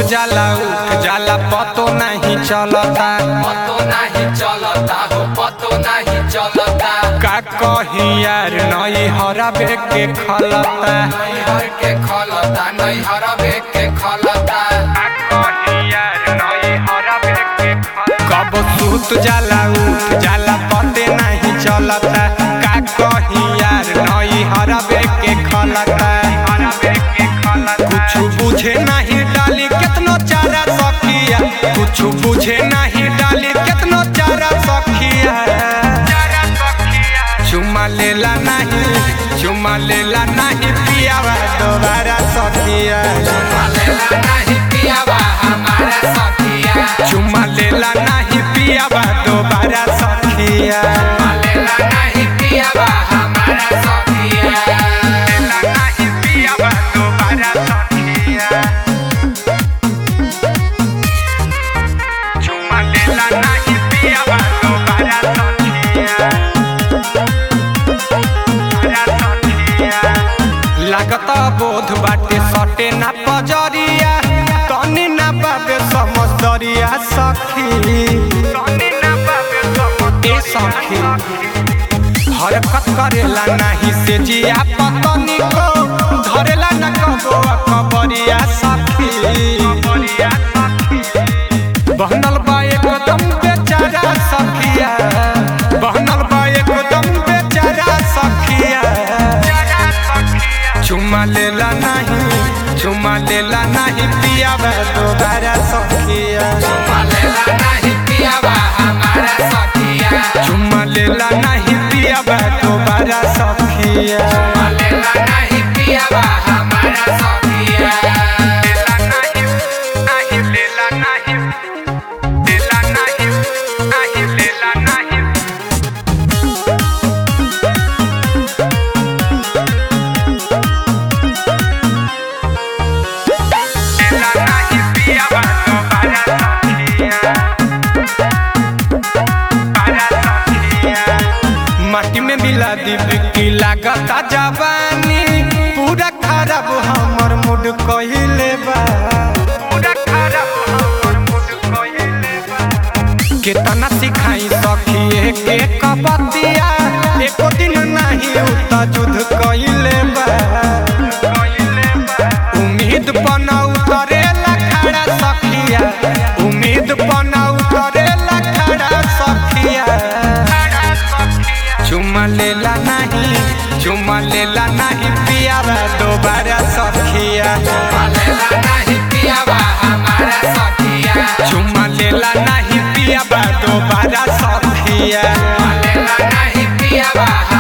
जाला उठ जाला पतो नहीं चलता पतो नहीं चलता हो पतो नहीं चलता का कही यार नई हराबे के खलता नैहर के खलता नैहर के खलता कब सूत जाला उठ जाला पते नहीं चलता का कही यार नई हराबे के खलता कुछ बुझे नहीं डाली केतनो चारा सखिया कुछ बुझे नहीं डाली केतनो चारा सखिया चुमा लेला नहीं चुमा लेला नहीं पियावा दोबारा सखिया लेला नहीं पियावा हमारा सखिया चुमा लेला नहीं पियावा दोबारा सखिया लेला नहीं पियावा हमारा सखिया लेला नहीं पियावा दोबारा सखिया चुमा लेला नहीं पियावा दोबारा सखिया लागत बोध बाटे सटे ना पजरिया तनी ना बाबे समझदरिया सखी ए सखी हरकत करेला नाही से जिया पतनी को धरेला न कबो कबरिया सखी बहनल बा एकदम बेचारा सखिया बहनल बा एकदम बेचारा सखिया चुमा लेला नहीं चुमा लेला नहीं पियावा दोबारा सखिया लेला नहीं पियावा हमारा सखिया चुमा लेला नहीं पियावा दोबारा सखिया लेला नहीं पियावा हमारा सखिया लेला नहीं नहीं लेला नहीं लेला नहीं नहीं लेला नहीं लेला नहीं पियावा दोबारा सखिया माटी में मिला दी बिक्की लागता जवानी पूरा खराब हमर मूड कहिले बा पूरा खराब हमर मूड कहिले बा केतना सिखाई सखिए के कपतिया एको दिन नहीं उता जुध कहिले बा उम्मीद बना उतरेला खड़ा सखिया उम्मीद बना उतरेला खड़ा सखिया चुमा लेला नहीं चुमा लेला नहीं पियावा दोबारा सखिया लेला नहीं पियावा हमारा सखिया चुमा लेला नहीं पियावा दोबारा सखिया लेला नहीं पियावा